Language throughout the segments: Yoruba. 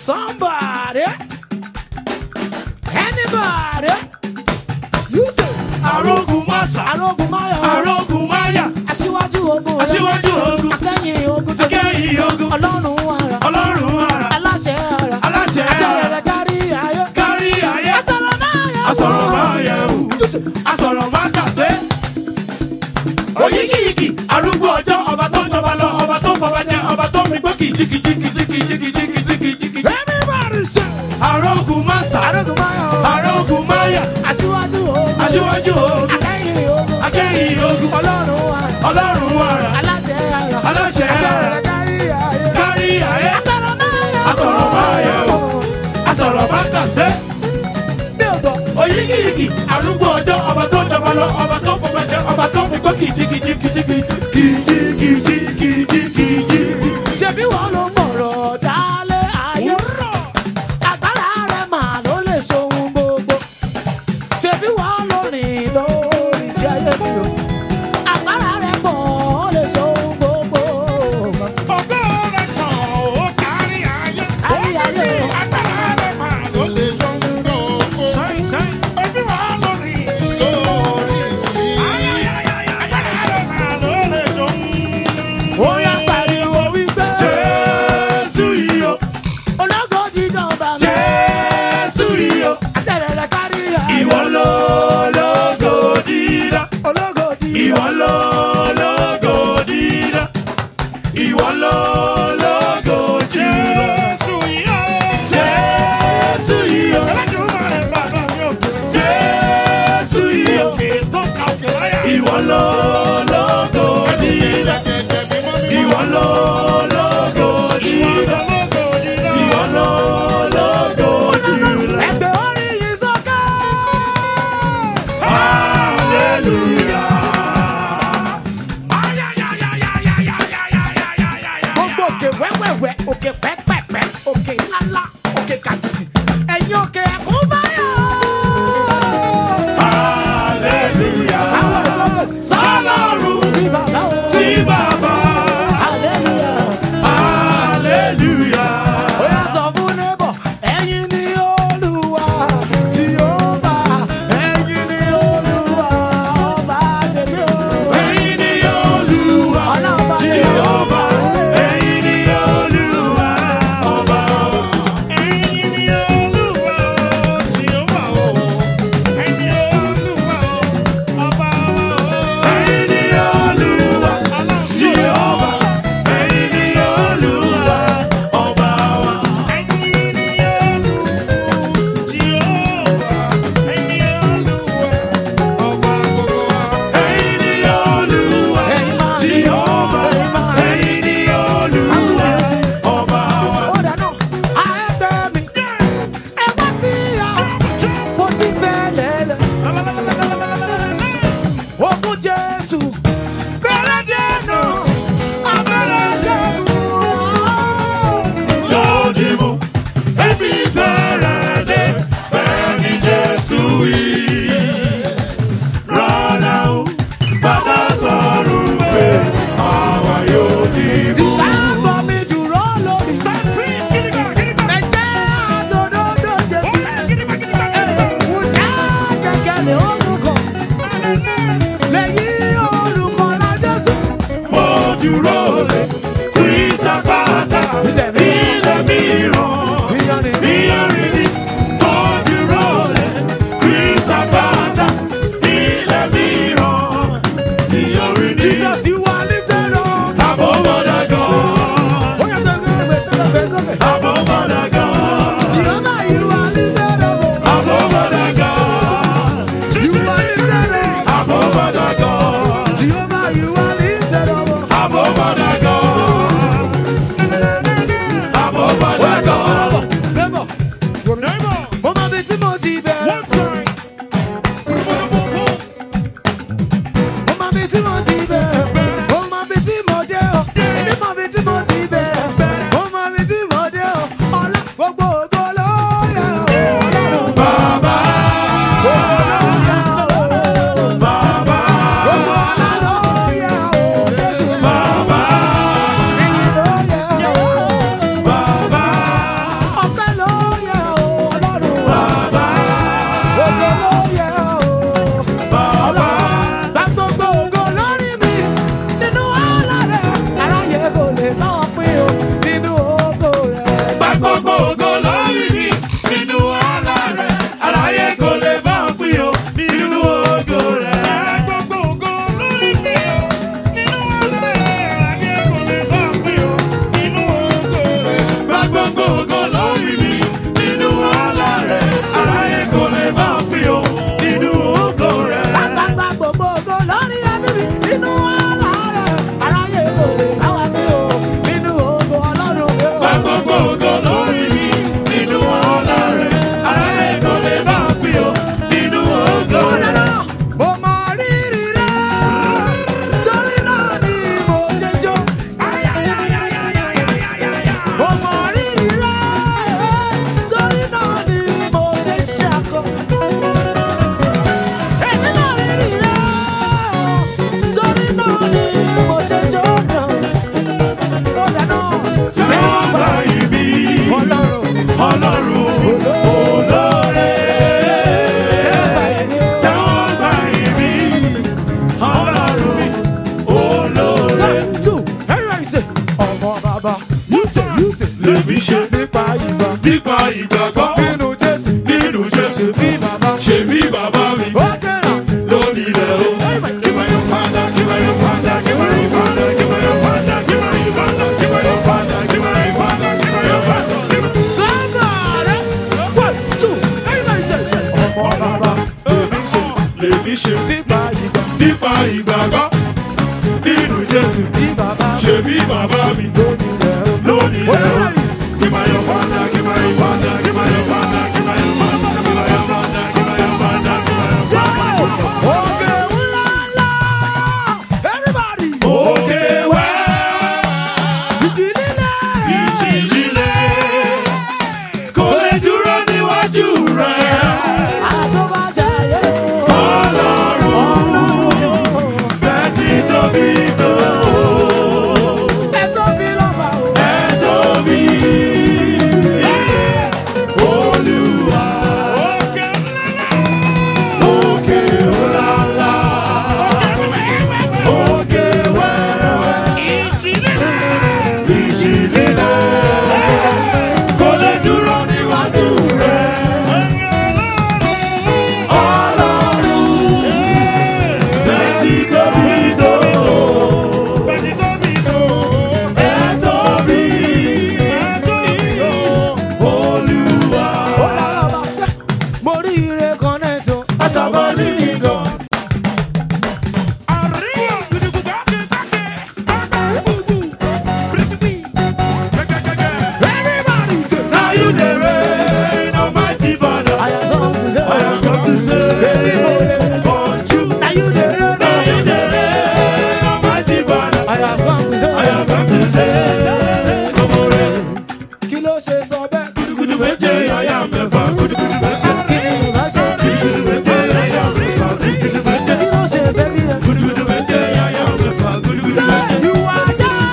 Somebody. Anybody. You say. arógun máṣá Arógun Máyọ̀. arógun máyà Aṣíwájú ogun rẹ̀. aṣíwájú ogun Akẹ́yìn ogun tó. akẹ́yìn ogun Ọlọ́run ara. ọlọ́run ara Aláṣẹ ara. aláṣẹ ara Àtẹ̀rẹ̀rẹ̀ kárí ayé. kárí ayé Asọ̀rọ̀ Máyọ̀. asọ̀rọ̀ máa yẹ wò asọ̀rọ̀ máa kàṣe. oyigiyigi arúgbó ọjọ́ ọba tó ń jọba lọ ọba tó ń fọba jẹ ọba tó ń mi gbó kìjìkìjìkìjìkìjìkìjìkìjìkì. Everybody say. arógun máṣá Arógun Máyọ̀. arógun máyà Aṣíwájú ogun. aṣíwájú ogun Akẹ́yìn ogun. akẹ́yìn ogun Ọlọ́run ara. ọlọ́run ara Aláṣẹ ara. aláṣẹ ara Àtẹ̀rẹ̀rẹ̀ kárí ayé. kárí ayé Asọ̀rọ̀ Máyọ̀. asọ̀rọ̀ máa yẹ wò asọ̀rọ̀ máa kàṣe. Mi ò gbọ́. oyigiyigi arúgbó ọjọ́ ọba tó ń jọba lọ ọba tó ń fọba jẹ ọba tó ń mi gbó kìjìkìjìkìjìkì kìjìkìjìkìjìkì. ṣebí wọn ló mọ̀rọ̀ dálé ayé. agbára rẹ̀ mà ló lè ṣohun gbogbo. ṣebí wọn ló rìn lórí ti ayé mi o. agbára rẹ̀ pọ̀ ó lè ṣohun gbogbo. Ògo rẹ̀ tàn ó kárí ayé. Kárí ayé o. Agbára rẹ̀ máa ló lè ṣohun gbogbo. Ojú wa lórí lórí tí. Agbára rẹ̀ máa ló lè ṣohun. ó yá pariwo wípé. Jésù yìí o, ológo dídán bá mi. Jésù yìí o, àtẹ̀rẹ̀rẹ̀ kárí ayé. ìwọ ló lógo dídá. ológo dídán. Ìwọ ló lógo dídá. Ìwọ ló lógo dídá. Jésù yìí o. Jésù yìí o. Jésù yìí o. Ìwọ ló lógo dídá. Ìwọ ló lógo dídá. Ìwọ ló lógo dídá. ẹgbẹ́ orí yìí sókè. gbogbo òkè wẹ́wẹ́wẹ́ òkè pẹ́pẹ́pẹ́ òkè ńláńlá òkè kàkìtì ẹ̀yin òkè ẹ̀kún báyọ̀. àwọn ìsọ̀kè Sálọ́run sí bàbá o. sí bàbá. hallelujah. Hallelujah. ó yá sọ fún neighbor ẹ̀yin ni olúwa tí ó bá ẹ̀yin ni olúwa ọba tèmi o. Ẹ̀yin ni Olúwa, Ọlọ́run bá mi Jèhófà. Ẹ̀yin ni Olúwa, Ọlọ́run olóore. Tẹ́wọ́ gbà ìbí. Ọlọ́run mi olóore. two everybody say ọmọ bàbá yúṣe yúṣe Lèmi ṣe nípa ìgbà nípa ìgbàgbọ́ nínú jésù nínú Jésù. bí bàbá Ṣé bí bàbá mi ó kẹ́rà lónìí rẹ̀ o? Kí máa yọ fada, kí máa yọ fada, kí máa yọ fada, kí máa yọ fada, kí máa yọ fada, kí máa yọ fada, kí máa yọ fada, kí máa yọ fada. sọ́gàrẹ́ one two everybody say say ọmọ bàbá lèmi ṣe Lèmi ṣe nípa ìgbà nípa ìgbàgbọ́ nínú Jésù. bí bàbá Ṣé bí bàbá mi lónìí rẹ̀ ó lónìí rẹ̀ o? Everybody say, Kí máa yọ fada, kí máa yọ fada, kí máa yọ fada, kí máa yọ fada, kí máa yọ fada, kí máa yọ fada, kí máa yọ fada. Òkè ńláńlá everybody Òkè wẹ́wẹ́. ìjì líle Ìjì líle kò lè dúró níwájú rẹ̀. àtúbàjáyé Ọlọ́run bẹ́ẹ̀ ti tóbi tó. ẹ tóbi lọ́ba o. Ẹ tóbi. Olúwa. Òkè ńláńlá. Òkè wẹ́wẹ́. Ìjì líle kò lè dúró níwájú rẹ̀. Ọlọ́run bẹ́ẹ̀ ti tóbi tó. Ẹ tóbi. Olúwa. Ó dára bá tẹ́. mo rí ire kan náà tó. Àṣàbọ̀ nínú gan. everybody say. Now you the reign, Almighty Father. I am come to say. I have come to say, but you, Now you the reign. now you the reign, Almighty Father. I have come to say. I have come to say, ọmọ rẹ̀. kí ló ṣe sọ bẹ́ẹ̀. Gudugudu méje, yàyà mẹ́fà, gudugudu méje. kí ni ìgbà ṣe. Gudugudu méje, yàyà mẹ́fà, gudugudu méje. kí ló ṣe bẹ́bí rẹ̀. Gudugudu méje, yàyà mẹ́fà, gudugudu méje. you are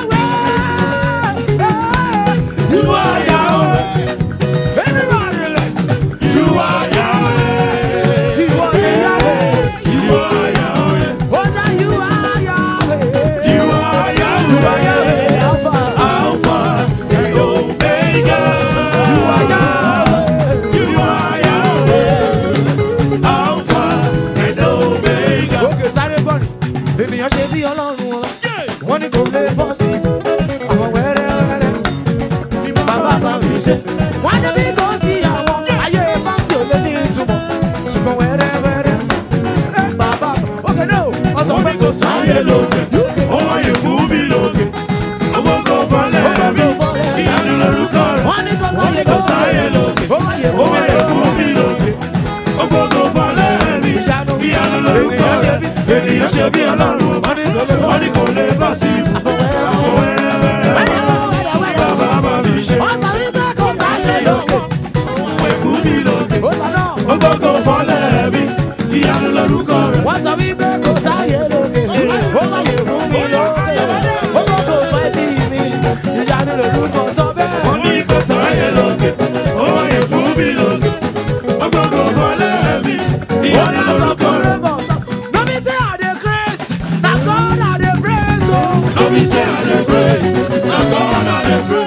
Yahweh. You are Yahweh, everybody let's. you are Yahweh, you are Yahweh. you are Yahweh, Oh, now you are Yahweh. you are Yahweh. Alpha. Alpha and Omega. You are Yahweh. You are Yahweh. Alpha and Omega. òkè sáré gbọ́nì ènìyàn ṣe bí ọlọ́run wọn wọ́n ní kò lè bọ́ sí àwọn wẹ́rẹ́wẹ́rẹ́ bàbá bá mi ṣe. wọ́n ní bí kò sí àwọn ayé fáńsì ò lè ní ìtumọ̀ ṣùgbọ́n wẹ́rẹ́wẹ́rẹ́ ẹ bàbá òkè náà wọ́n sọ pé kò sáyé lókè Ó wáyé fún mi lókè. Owó kò bọ́lẹ̀ mi. Ìyanu lorúkọ rẹ̀. wọ́n ní kò sáyé Kò sáyé lókè. ó wáyé Ó wáyé fún mi lókè. Owó kò bọ́lẹ̀ mi. Ìyanu. Ìyanu lorúkọ Ènìyàn ṣe rẹ̀. bí- Ènìyàn ṣe bí ọlọ́run. wọ́n ní kò lè bọ́ Wọ́n sí ní kò lè bọ́ sí ibù. Àwọn wẹ́rẹ́wẹ́rẹ́. Bàbá bá mi ṣe. wọ́n sọ wípé kò sáyé lókè Wé fún mi lókè. ó sọ náà. Ogogo bọ́lẹ̀ mi, ìyanu lorúkọ rẹ̀. wọ́n sọ wípé kò sáyé lókè ó wáyé fún mi lókè ó gbọ́dọ̀ pẹ́ bí mi ìyanu lórúkọ sọ bẹ́ẹ̀. Wọ́n ní kò sáyé lókè, ó wáyé fún mi lókè. Ogogo bọ́lẹ̀ mi, ìyanu lorúkọ rẹ̀. No be say I dey craze, na God I dey praise o. No be say I dey praise, na God I dey praise.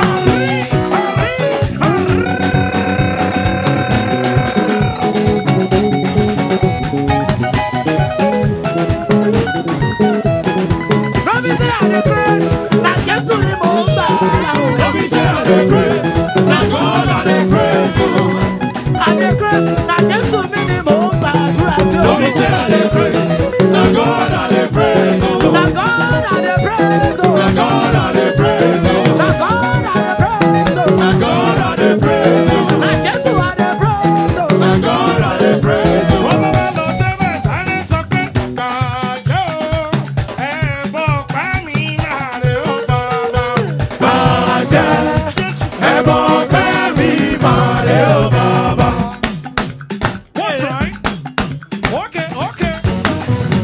No be say I dey craze, na Jésù ni mò ń gbà ara o. No be say I dey praise, na God I dey praise. I dey craze, na Jésù mi ni mò ń gbàdúrà sí o. No be say I dey praise, na God I dey praise. Na God I dey praise o. Na God I dey praise. Na God I dey praise o. Na God I dey praise. Na Jésù I dey praise o. Na God I dey praise. Wọ́n bá lọ tẹ́lẹ̀ sáré sọ pé kàjọ́ ẹ̀bọ̀ pa mí láre ó bàbá. Bàjẹ́ ẹ̀bọ̀ pẹ́ mi máa rẹ̀ ó bàbá. Okay, okay.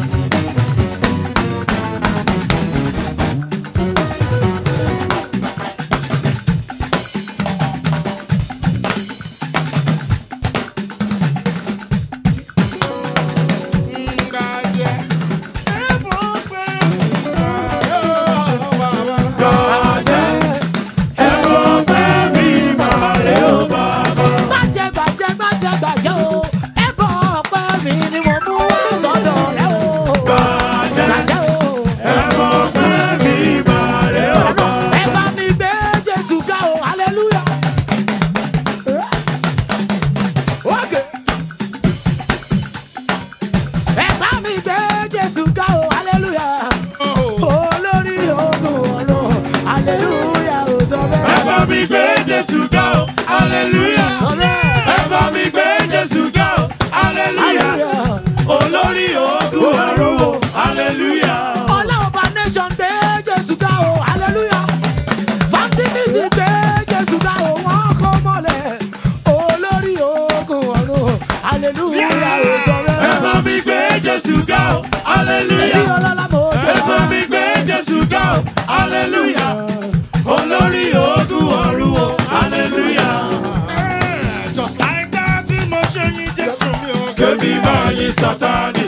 Jésù ga o, hallelujah. sọ bẹ́ẹ̀. Ẹ bá mi gbé Jésù ga o, hallelujah. Hallelujah. Olórí ogun ọ̀run o, hallelujah. Ọlọ́run bá nation gbé Jésù ga o, hallelujah. Fáńtì music gbé Jésù ga o, wọ́n kó mọ́lẹ̀. Olórí ogun ọ̀run o, hallelujah. o, sọ Ẹ bá bẹ́ẹ̀. mi gbé Jésù ga o, Èyí hallelujah. ọlọ́lá mo ṣe Ẹ bá mi gbé Jésù ga o, hallelujah. Olórí ogun ọ̀run o, hallelujah. Just like that, tí mo ṣe yín Jésù mi ò Kébí máa yin Sátánì.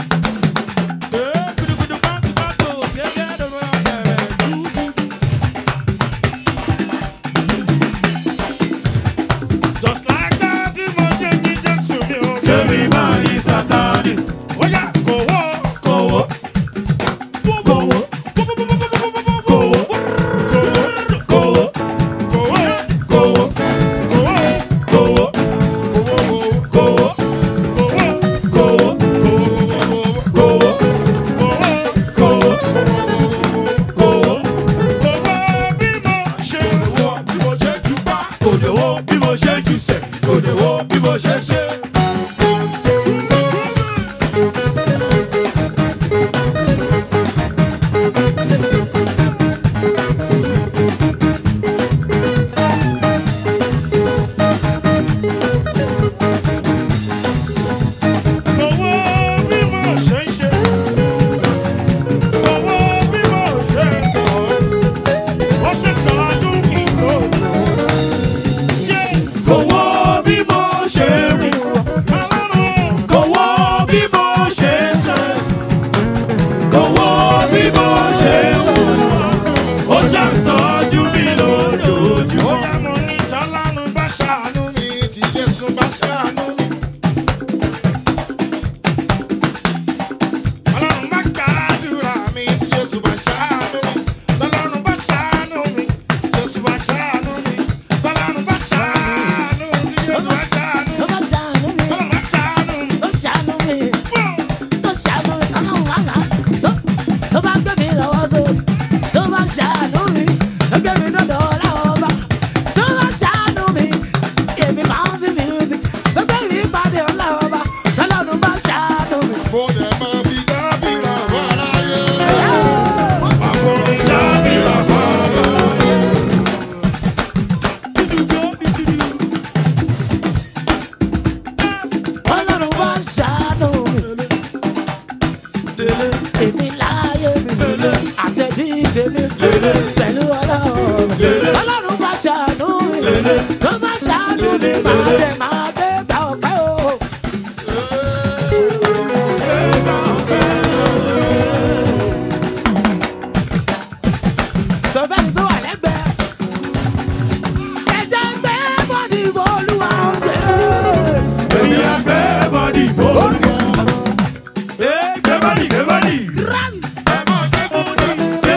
Just like that, tí mo ṣe yín Jésù mi ò Kébí máa yin Sátánì. Ó yá kò wọ́. Kòwó. Kòwó. Kòwó. Kòwó. Kòwó. Kòwó. Kòwó. Kòwó. Kòwó. Kòwó. Kòwó. Kò lè wo bí mo ṣe jù sẹ̀. Kò lè wo bí mo ṣe ṣe. Kò wo bí mo ṣe rìn. Kò wo bí mo ṣe sẹ̀. Kò wo bí mo ṣe wò. Ó ṣàtọ́jú mi lójoojúmọ́. Jésù bá ṣàánú mi. Ọlọ́run bá gbàdúrà mi tí Jésù bá ṣàánú mi. Ọlọ́run bá ṣàánú mi tí Jésù bá ṣàánú mi. Ọlọ́run bá ṣàánú mi tí Jésù bá ṣàánú mi. Tó bá ṣàánú mi, Ọlọ́run bá ṣàánú mi. tó ṣàánú mi, Bọ́ọ̀. tó ṣàánú mi, ọlọ́run wá là. Tó- tó bá gbé mi lọ́wọ́ sókè, tó bá ṣàánú mi, tó gbé mi dọ́dọ̀ ọlọ́ọ̀bá. Tó bá ṣàánú mi, èmi bouncy music, tó gbé mi pàdé ọlọ́ọ̀bá. Tọ́lọ́run bá ṣàánú mi. Mo dẹ̀ máa fi dábìrà wá láyé. Ọlọ́run bá ṣàánú mi. Èmi láyé mi àtẹ̀bí tèmi pẹ̀lú ọlọ́run. Ọlọ́run bá ṣàánú mi. Tó bá ṣàánú mi, máa dẹ̀ máa gbé gbà ọ̀pẹ́ o. Sọ̀bẹ́ni tó wà lẹ́gbẹ̀ẹ́. Ẹ̀jẹ̀ gbé bọ́dì olúwa ọ̀gbẹ́. Èmi á gbé bọ́dì fòlù. Ẹ gbé bọ́dì gbé bọ́dì. Run! Ẹ máa jẹ́ kó dé.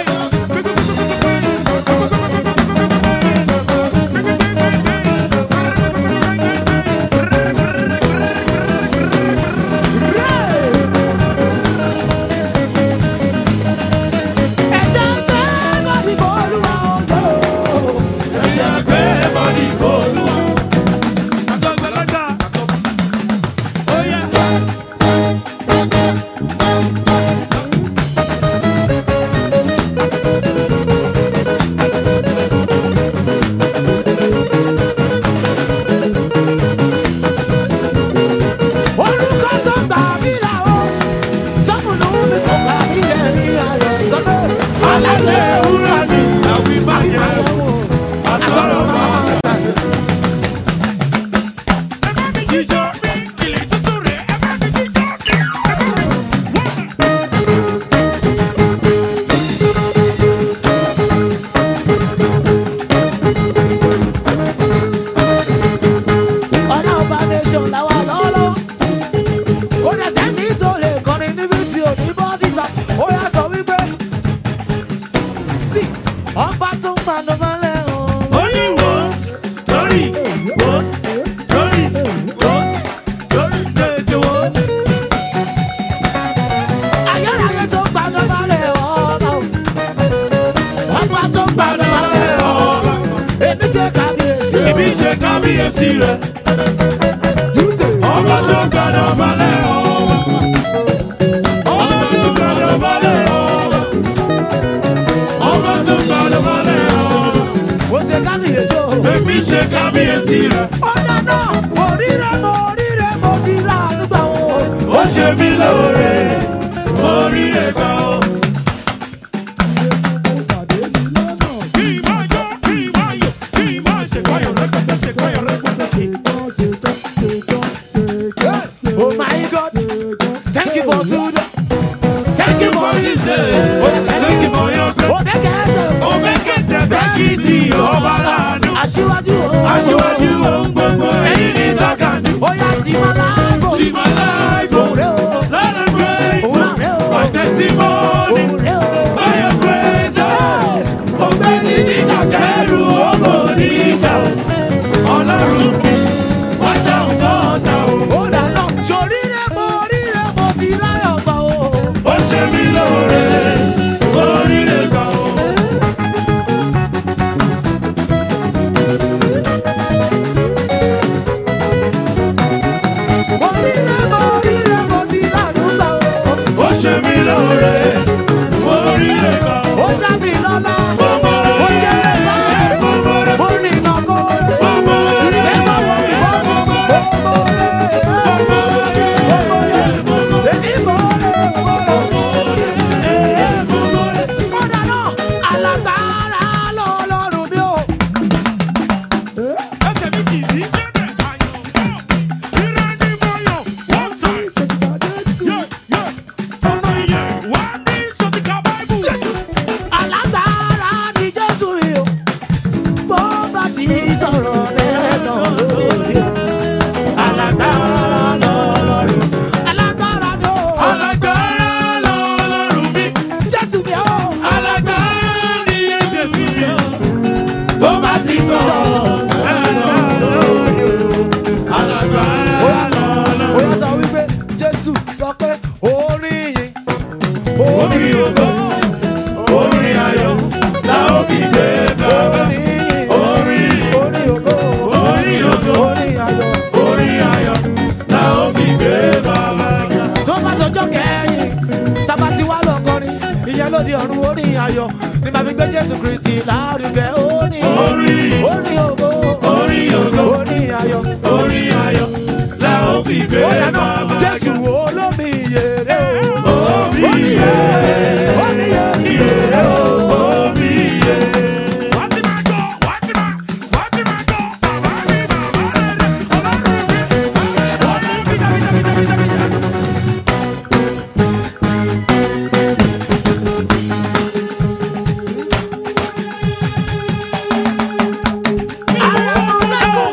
Ẹ̀jẹ̀ gbé bọ́dì olúwa ọ̀gbẹ́. Èmi á gbé bọ́dì fòlù. Àtọ̀gbẹ̀lọ́jà. Ó yá. Orúkọ tó gbà mí là ó, tọ́mùnú mi kò gbà mí lẹ́rí ayọ̀ sọ́dọ̀. Aláṣẹ ewúrẹ́ ni àwí báyẹ̀. Àsọ̀rọ̀ máa ń tàṣe. Ẹ bá mi jíjọ bí ilé tuntun rẹ̀. Ẹ bá mi jíjọ bí. Ẹ bá mi. Ọ̀nà ọba nation làwà lọ́wọ́lọ́wọ́. Kò dẹ̀ sẹ́ni tó lè kọrin níbi tí ò ní bọ́ síta. Ó yà sọ wípé sí ọba tó ń pàdé mọ́lẹ̀ o. Only once, sorry, once, sorry, once, sorry, tètè wò. Ayérayé tó ń pàdé mọ́lẹ̀ ọba o. Ọba tó ń pàdé mọ́lẹ̀ ọba. Èmi ṣe kábíyèsí Èmi ṣe kábíyèsí rẹ̀. Ọba tó gbàdọ̀ balẹ̀ ọba. Ọba tó gbàdọ̀ balẹ̀ ọba. Ọba tó gbàdọ̀ balẹ̀ ọba. ó ṣe kábíyèsí o. Èmi ṣe kábíyèsí rẹ̀. ó dáná oríire mo oríire mo ti rà nígbà wo. Ó ṣe mí lóore. Orí ẹ̀ka o. Kí n máa yọ, kí n máa yọ, kí n máa ṣèkọyọ̀ rẹpẹtẹ, ṣèkọyọ̀ rẹpẹtẹ. oh my god thank you for today. thank you for this day. Oh, thank you for your grace. ó bẹ́ kẹ́tẹ́. Ó mẹ́kẹ̀tẹ̀ bẹ́kìtì ọba láàánú. aṣíwájú o. Aṣíwájú ohun gbogbo ẹ̀yìn ní Tákàndú. ó yá sí ma láàbò. She my life, òun rẹ o. Lord I'm òun grateful. náà rẹ o. My testimony, òun rẹ o. by your grace, oh. Ọ̀gbẹ́ni níjà kẹrù ọmọ oníjà. Ọlọ́run mi, wájà nǹkan ọ̀tá o. ó dáná soríire mo oríire mo ti ráyọ̀ gbà o. Ó ṣe mí lóore, oríire kan o. oríire mo oríire mo ti ráyọ̀ gbà o. Ó ṣe mí lóore, oríire kan o. ó dá mi lọ́lá. Bọ́bọ́ ó jẹ́ rẹ̀, lẹ́bàá. bọ́bọ́ rẹ̀, ó ní iná kó. bọ́bọ́ rẹ̀, ìfẹ́ máa wọ̀ mí bọ́. bọ́bọ́ rẹ̀, ó mọ̀ rẹ̀. bọ́bọ́ rẹ̀, bọ́bọ́ rẹ̀, èmi mọ̀ rẹ̀ mọ̀ rẹ̀. bọ́bọ́ rẹ̀. ó dáná alágbára lọ́lọ́run mi o. Ẹsẹ̀ mi kì í ní bẹ́ẹ̀ àyàn bọ̀. Ìrẹ́ ni mo yàn, one time. Yeah, yeah. Ọmọ ìyẹn wá ní sọ́tìkà Báíbù. alágbára ni jésù yìí o. bó bá ti sọ̀rọ̀ rẹ̀ tán lórí o. alágbára lọ́lọ́run. alágbára ni o. Alágbára lọ́lọ́run mi. jésù mi o. Alágbára ni Jésù mi. Tó bá ti sọ̀rọ̀, alágbára ó lọ́lọ́run. yà sọ wípé jésù sọ pé orin yìí. Orin ògo, orin ayọ̀, la ó fi gbé bàbá. orin yìí. Orin, orin ògo. orin ògo, orin ayọ̀. orin ayọ̀, la ó fi gbé bàbá ga. tó bá dọjọ́ kẹ́yìn tábà tí wà lọ́kọrin ìyẹn ló di ọ̀run orin ayọ̀ ní màá fi gbé jésù kristi lárugẹ orin Orin, orin ògo orin ògo, orin ayọ̀ orin ayọ̀, la ó fi gbé ó yànnà bàbá jésù ga. olómi yèrè o Omi omi yẹ, yèrè omi yèrè o. omi yẹ. Wá ti máa gbọ́, wá ti máa, wá ti máa gbọ́, bàbá mi, bàbá rere, ọlọ́run mi, ọlọ́run mi, dàbí, dàbí, dàbí, dàbí, dàbí. Àrẹ̀mọlẹ́kùn.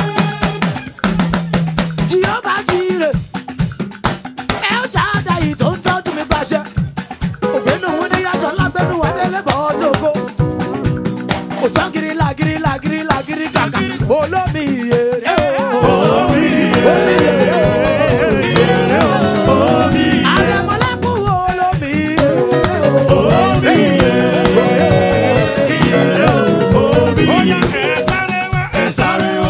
Jèhófà jírè. El Shaddai tó ń tọ́jú mi pàṣẹ. Ògbénu wo ni aṣọ lágbẹ́nu wà délé bọ́ sóko. Kò sán gírí làgírí làgírí làgírí kàkà. Olómi yèrè o. Omi yèrè o. Àrẹ̀mọlẹ́kùn olómi yèrè o. Ó yá, ẹ sáré wá, ẹ sáré wá.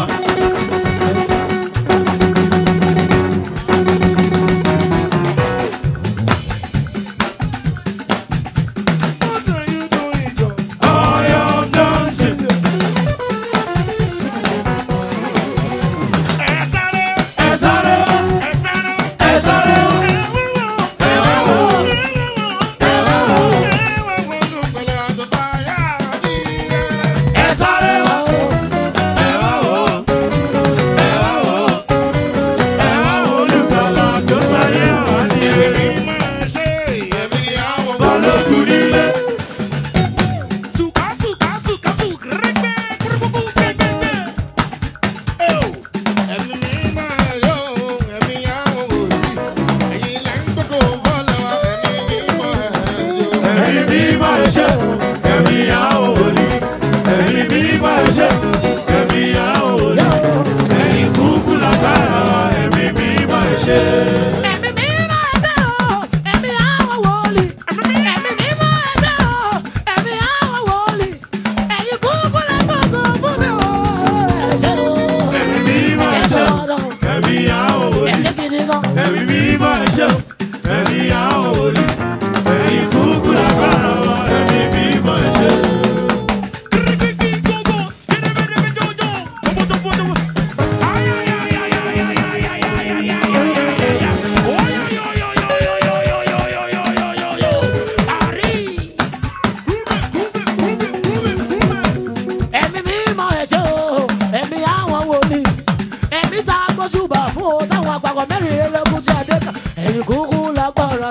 What are you doing, John? I am dancing. Ẹ sáré. Ẹ sáré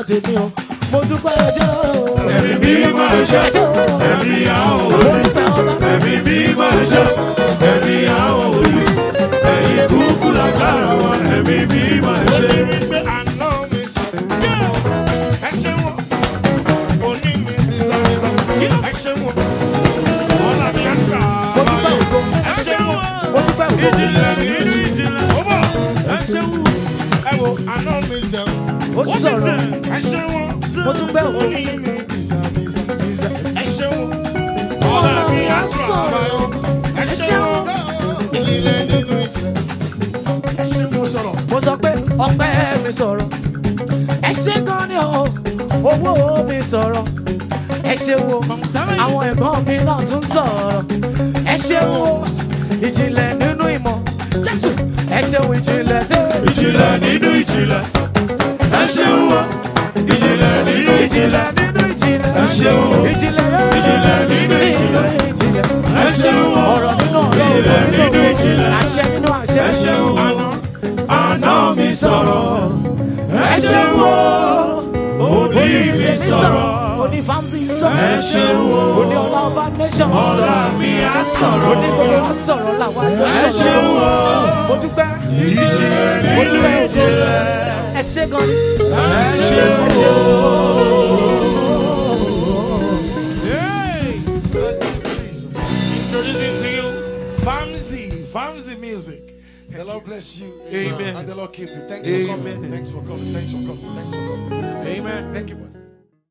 tèmi o mo dúpẹ́ ẹṣẹ́ o. Ẹ̀mí mímọ́ ẹṣẹ́, ẹ̀mí àwọn mo wòlíì. dúpẹ́ ọba. Ẹ̀mí mímọ́ ẹṣẹ́, ẹ̀mí àwọn wòlíì. Ẹ̀yin kúkú lágbára wọn, ẹ̀mí mímọ́ Ó ẹṣẹ́. lè rí pé àná mi sọ. Ẹ ṣe wọ́n. Òní mi bísàbísà. Ẹ ṣe wọ́n. Ọ̀la mi á ṣà mo dúpẹ́ báyìí. ògo. Ẹ ṣe wọ́n. mo dúpẹ́ ògo. Ìjìnlẹ̀ ní ìjìnlẹ̀. Ó bọ̀. Ẹ ṣeun. Ẹ wo àná mi sọ. ó sọ̀rọ̀ Ẹ ṣe wọ́n. mo dúpẹ́ ògo. Òní mi bísàbísà. Ẹ ṣe wọ́n. Ọ̀la mi á ṣà báyìí. Ẹ ṣe wọ́n. Ìjìnlẹ̀ nínú ìjìnlẹ̀. Ẹ ṣe wọ́n sọ̀rọ̀. mo sọ pé ọpẹ́ mi sọ̀rọ̀ ẹ ṣe gan ni o owó mi sọ̀rọ̀ ẹ ṣe wo àwọn ẹ̀gbọ́n mi náà tún sọ̀rọ̀ ẹ ṣe wo ìjìnlẹ̀ nínú ìmọ̀ jésù ẹ ṣe wo ìjìnlẹ̀ sí Ìjìnlẹ̀ nínú ìjìnlẹ̀. Ẹ ṣeun o. Ìjìnlẹ̀ nínú ìjìnlẹ̀. ìjìnlẹ̀ nínú ìjìnlẹ̀ Ẹ ṣeun o. ìjìnlẹ̀ Ìjìnlẹ̀ nínú ìjìnlẹ̀. ìjìnlẹ̀ Ẹ ṣeun o. ọ̀rọ̀ nínú ọ̀rọ̀ Ìjìnlẹ̀ ọ̀rọ̀ nínú nínú ìjìnlẹ̀. àṣẹ nínú àṣẹ Ẹ ṣeun o. Àná. Àná mi sọ̀rọ̀. Ẹ ṣeun o. Òní mi sọ̀rọ̀. oní famsi Ẹ sọ̀rọ̀ ṣeun o. oní ọlá ọba nation Ọ̀la sọ̀rọ̀ mi á sọ̀rọ̀. oní gbogbo wa sọ̀rọ̀ làwọn àjọ Ẹ ṣeun o. mo dúpẹ́ Ìjìnlẹ̀ mo nínú dúpẹ́ ògo ìjìnlẹ̀. ẹ ṣe gan ni Ẹ ṣeun o. Introducing to you, Famsi, Famsi Music. The Lord bless you. Amen. And the Lord keep you. Thanks for coming. Thanks for coming. Thanks for coming. Thanks for coming. Amen. Thank you, boss.